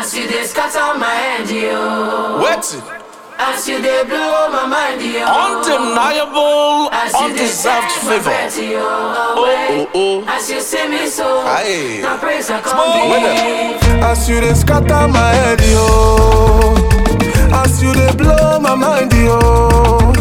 As you dey scatter my head, yo. Waiting. As you dey blow my mind, yo. Undeniable, As you dey undeserved take my favor. breath, yo, away. oh, oh. As you see me so, Aye. now praise I Small come winner. give. As you dey scatter my head, yo. As you dey blow my mind, yo.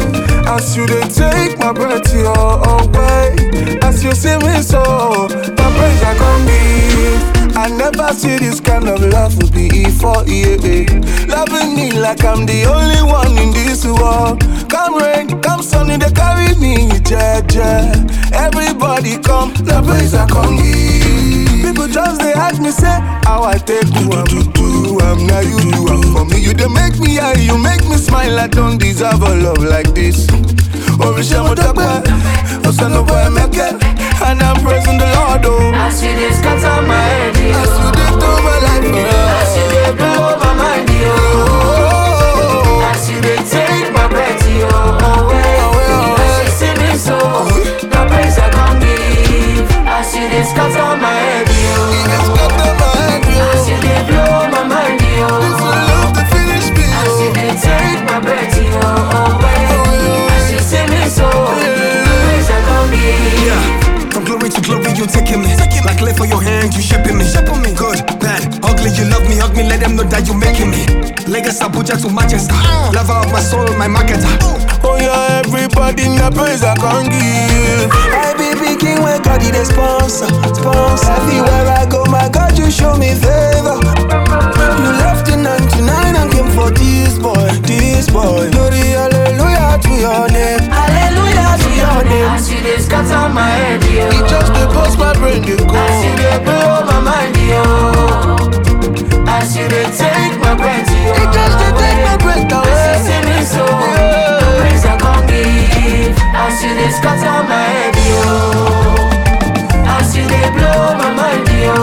As you dey take my breath, yo, away. As you see me so, my praise I come give. I never see this kind of love before, yeah, yeah. Loving me like I'm the only one in this world. Come rain, come sunny, they carry me, yeah, yeah. Everybody come, the praise I come give. People just they ask me say how I take do am do do am now you do am for me you dey make me high you make me smile I don't deserve a love like this. Oríṣi mo dọ́pẹ́, Ọ̀sánlọ́wọ́ ẹ̀mẹ́kẹ́, and I'm praising the Lord o. As you dey scatter my head, yo. As you dey turn my life As you dey blow my mind, yo. around. As you dey take my breath, yo, away. Away, away. As you see me so, now praise I come give. As you dey scatter my head, yo. It's got the mind, yo. As you dey blow my mind, yo. This will love to finish me, As you yo. dey take my breath, yo, away. As you see me so, now praise I come give. Yeah. From glory to glory, you taking me. Like left for your hand, you shipping me. Shipping me. Good, bad, ugly, you love me, hug me, let them know that you making me. Lagos, Abuja to Manchester. Lover of my soul, my marketer. Oh yeah, everybody in the praise I can give. I be picking when God is sponsor, sponsor. Everywhere I go, my God, you show me favor. You left the 99 and came for this boy, this boy. Glory, hallelujah to your name. Hallelujah to your name. As you dey scatter my head, yo. It just dey bust my brain dey go. As you dey blow my mind, yo. As you dey take my breath, yo. It just dey take my breath As you away. see me so, the praise I come give. As you dey scatter my head, yo. As you dey blow my mind, yo.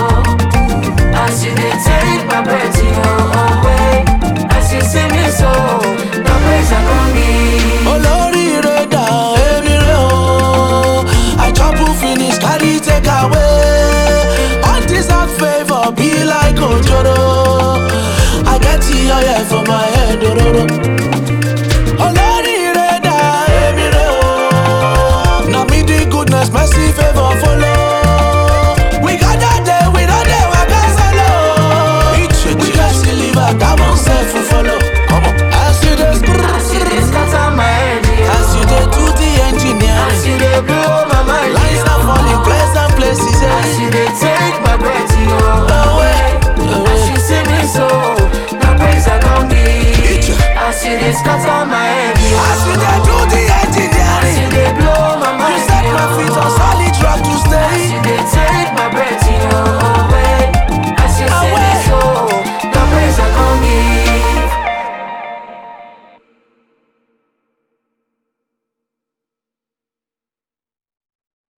As you dey take my breath, yo, away. As you see me so, the praise I come give. olóríire dà èmi rè o i trouble finish carry take away undeserved favour be like ojoro i get the oil for my head ororo